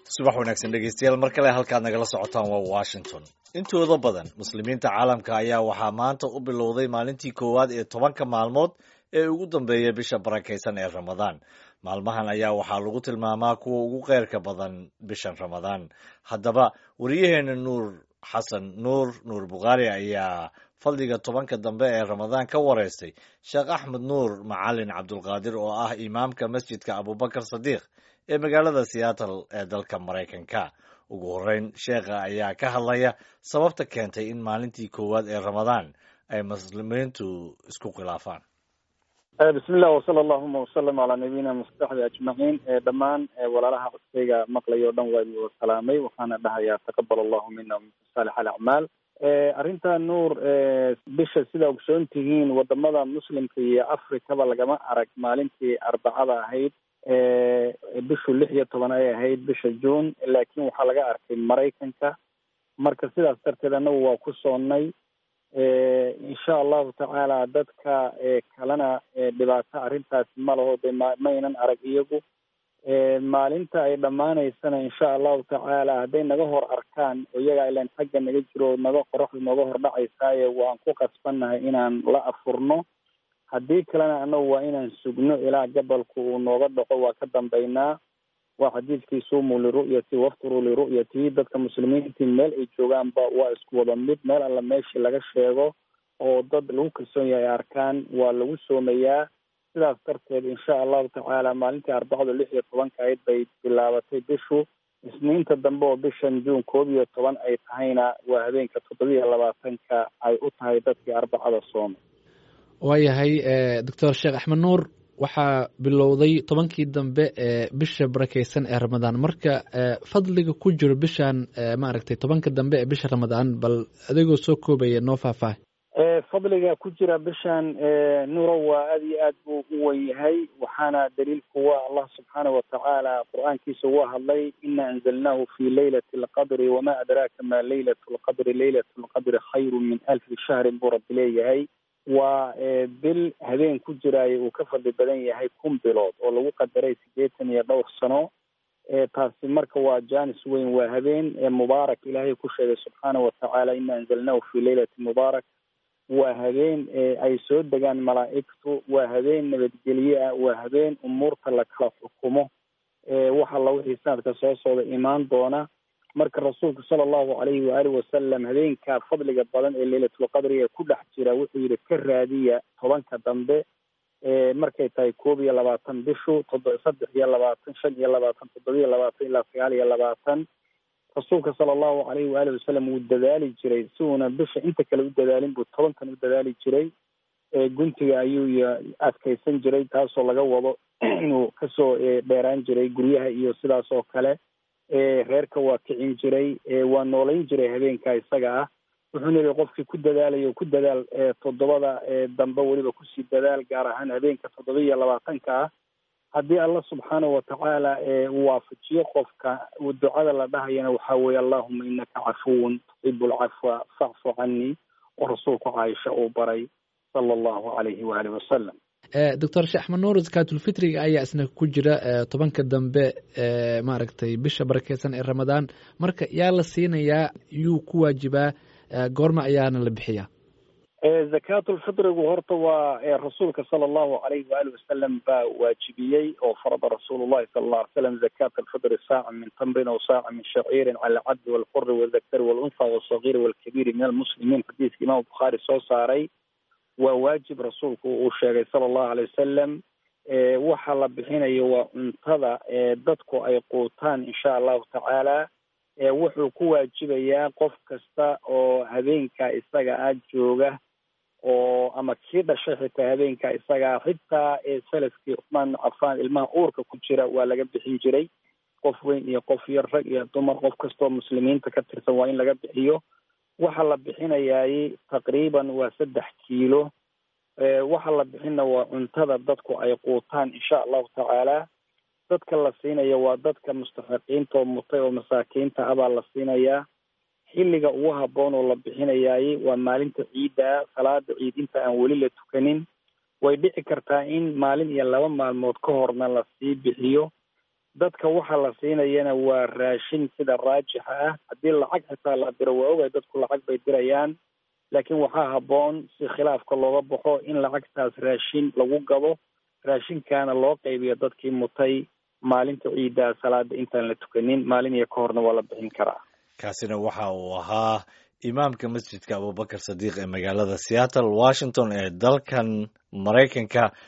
subax wanaagsan dhegeystayaal mar kale halkaad nagala socotaan waa washington intooda badan muslimiinta caalamka ayaa waxaa maanta u bilowday maalintii koowaad ee tobanka maalmood ee ugu dambeeya bisha barakaysan ee ramadaan maalmahan ayaa waxaa lagu tilmaamaa kuwa ugu keyrka badan bishan ramadaan haddaba wariyaheena nuur xasan nuur nuur bukhaari ayaa fadliga tobanka dambe ee ramadaan ka wareystay sheekh axmed nuur macalin cabdulqaadir oo ah imaamka masjidka abubakar sadiiq ee magaalada seattle ee dalka maraykanka ugu horreyn sheekha ayaa ka hadlaya sababta keentay in maalintii koowaad ee ramadaan ay muslimiintu isku khilaafaan bismillah wasala allahuma wasalam calaa nabiyina mustaxbi ajmaciin dhammaan walaalaha codkayga maqlay o dhan waa idin wada salaamay waxaana dhahayaa taqabal allahu mina minkum saalix alacmaal arrinta nuur bisha sida ogsoon tihiin wadamada muslimka iyo africaba lagama arag maalintii arbacada ahayd bishu lix iyo toban ay ahayd bisha june laakiin waxaa laga arkay maraykanka marka sidaas darteed annagu waa ku soonnay insha allahu tacaala dadka kalena dhibaato arrintaasi ma laho de maynan arag iyagu maalinta ay dhammaanaysana insha allahu tacaala hadday naga hor arkaan oo iyagaa ilan xagga naga jiro naga qoraxdu nooga hor dhacaysaaye waan ku qasbannahay inaan la afurno haddii kalena annagu waa inaan sugno ilaa gabalku uu nooga dhaco waa ka dambaynaa waa xadiidkii suumuu liru'yati wafturuu liru'yati dadka muslimiintii meel ay joogaanba waa isku wada mid meel alla meeshii laga sheego oo dad lagu kalsoon yahay ay arkaan waa lagu soomayaa sidaas darteed insha allahu tacaala maalintii arbacadu lix iyo tobanka ayd bay bilaabatay bishu isniinta dambe oo bishan juun koob iyo toban ay tahayna waa habeenka toddobiiyo labaatanka ay u tahay dadkii arbacada soomay waayahay doctor sheekh axmed nuur waxaa bilowday tobankii dambe ee bisha barakeysan ee ramadaan marka fadliga ku jiro bishan maaragtay tobanka dambe ee bisha ramadaan bal adigoo soo koobaya noo faahfaahay fadliga ku jira bishan nuuro waa aada iyo aad buu u wen yahay waxaana daliilku waa allah subxaana watacaala qur-aankiisa waa hadlay ina anzalnaahu fi leylati alqadri wama adraaka ma leylat lqadri leylat lqadri khayru min alfi shahrin buu rabbi leeyahay waa bil habeen ku jiraayo uu ka fadli badan yahay kun bilood oo lagu qadaray sideetan iyo dhowr sano taasi marka waa janis weyn waa habeen mubaarak ilaahay ku sheegay subxaana watacaala ina anzalnahu fi leylati mubaarak waa habeen ay soo degaan malaa'igtu waa habeen nabadgelye ah waa habeen umuurta la kala xukumo wax alla wixii sanadka soo socda imaan doona marka rasuulku sala allahu calayhi waaalih wasalam habeenka fadliga badan ee leylatulqadriga ku dhex jira wuxuu yihi ka raadiya tobanka dambe markay tahay koob iyo labaatan bishu todo saddex iyo labaatan shan iyo labaatan toddoba iyo labaatan ilaa sagaal iyo labaatan rasuulka sala allahu calayhi waaalih wasalam wuu dadaali jiray si uuna bisha inta kale u dadaalin buu tobankan u dadaali jiray guntiga ayuu adkaysan jiray taasoo laga wado inuu kasoo dheeraan jiray guryaha iyo sidaas oo kale reerka waa kicin jiray waa noolayn jiray habeenka isaga ah wuxuuna yihi qofkii ku dadaalayo ku dadaal toddobada dambe weliba kusii dadaal gaar ahaan habeenka toddoba iyo labaatanka ah haddii allah subxaanahu watacaala uu waafajiyo qofka ducada la dhahayana waxaa weeye allahuma inaka cafuwun tuxibu lcafwa facfu canii oo rasuulku caaisha uu baray sala allahu calayhi waaalih wasalam doctor sheekh axmed nuur zakaatulfitriga ayaa isna ku jira tobanka dambe maaragtay bisha barakeysan ee ramadaan marka yaa la siinayaa yuu ku waajibaa goorma ayaana la bixiyaa zakaatulfitrigu horta waa rasuulka sala allahu calayhi waali wasalam baa waajibiyey oo farada rasuulu llahi sala alla alay slam zakaata alfitri saaca min tamrin aw saaca min shaciirin cala alcabdi walquri waldakari waluntha walsagiiri walkabiiri min almuslimiin xadiiska imaam bukhaari soo saaray waa waajib rasuulku uu sheegay sala allahu alay wasalam waxa la bixinayo waa cuntada dadku ay quutaan insha allahu tacaala wuxuu ku waajibayaa qof kasta oo habeenka isaga ah jooga oo ama kii dhashay xitaa habeenka isagaa xitaa salafkii cuthmaan ibnu cafaan ilmaha uurka ku jira waa laga bixin jiray qof weyn iyo qof yar rag iyo dumar qof kastaoo muslimiinta ka tirsan waa in laga bixiyo waxa la bixinayaay taqriiban waa saddex kiilo waxa la bixina waa cuntada dadku ay quutaan insha allahu tacaala dadka la siinaya waa dadka mustaxiqiinta oo mutay oo masaakiinta ah baa la siinayaa xilliga ugu habboon oo la bixinayaay waa maalinta ciidda salaada ciid inta aan weli la tukanin way dhici kartaa in maalin iyo laba maalmood ka horna lasii bixiyo dadka waxa la siinayana waa raashin sida raajixa ah haddii lacag xitaa la diro waa ogay dadku lacag bay dirayaan laakiin waxaa habboon si khilaafka looga baxo in lacagtaas raashin lagu gado raashinkaana loo qaybiyo dadkii mutay maalinta ciidda salaada intaan la tukanin maalin iyo ka horna waa la bixin karaa kaasina waxa uu ahaa imaamka masjidka abubakar sadiiq ee magaalada seattle washington ee dalkan maraykanka